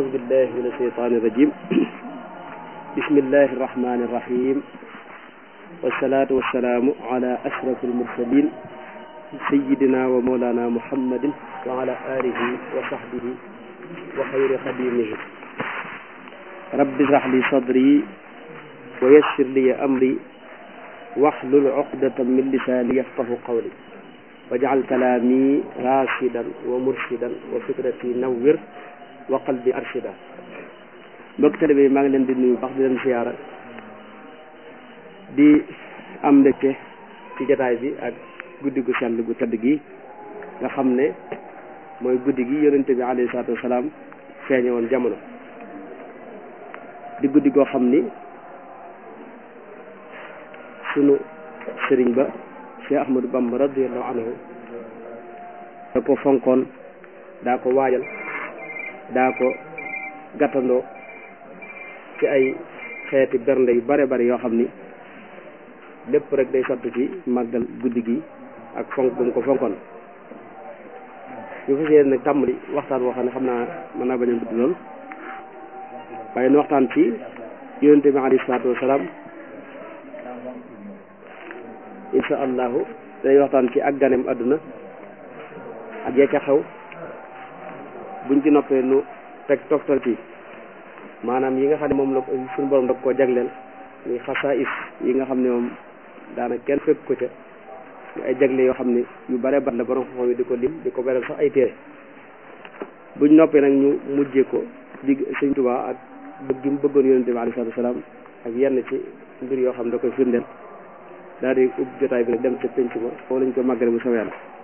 أعوذ بالله من الشيطان الرجيم بسم الله الرحمن الرحيم والصلاة والسلام على أشرف المرسلين سيدنا ومولانا محمد وعلى آله وصحبه وخير خديمه رب اشرح لي صدري ويسر لي أمري واحلل عقدة من لساني يفقه قولي واجعل كلامي راشدا ومرشدا وفكرتي نور وقلبي أرشدا mbokk télé bi maa ngi leen di nuyu baax di leen siyaara di am mbégte ci jataay bi ak guddi gu sell gu tëdd gi nga xam ne mooy guddi gi yonente bi alayhi salaatu wasalaam feeñe woon jamono di guddi goo xam ni sunu sëriñ ba Cheikh Ahmadou Bamba radiyallahu anhu da ko fonkoon daa ko waajal daa ko gàttandoo ci ay xeeti bernde yu bare bare yoo xam ni lépp rek day sotti ci màggal guddi gi ak fonk bu mu ko fonkoon ñu fas yéene nag tàmbali waxtaan woo xam ne xam naa mën naa bañ a gudd lool waaye nu waxtaan ci yonente bi alayhi salaatu wasalaam insha allahu day waxtaan ci ak ganem àdduna ak ya ca xew buñ ci noppee nu teg toftal ci maanaam yi nga xam ne moom la suñu borom da koo jagleel muy xasaais yi nga xam ne moom daanaka kenn fekk ko ca ay jagle yoo xam ne yu bare bat la borom xam-xam yi di ko lim di ko beral sax ay téere buñ noppee nag ñu mujjee ko digg sëñ Tuubaa ak bëgg gi mu bëggoon yonente bi alayhi salaatu wasalaam ak yenn ci mbir yoo xam ne da koy firndeel daal di ub jotaay bi nag dem ca penc ma foofu lañ ko màggale bu soobee Yàlla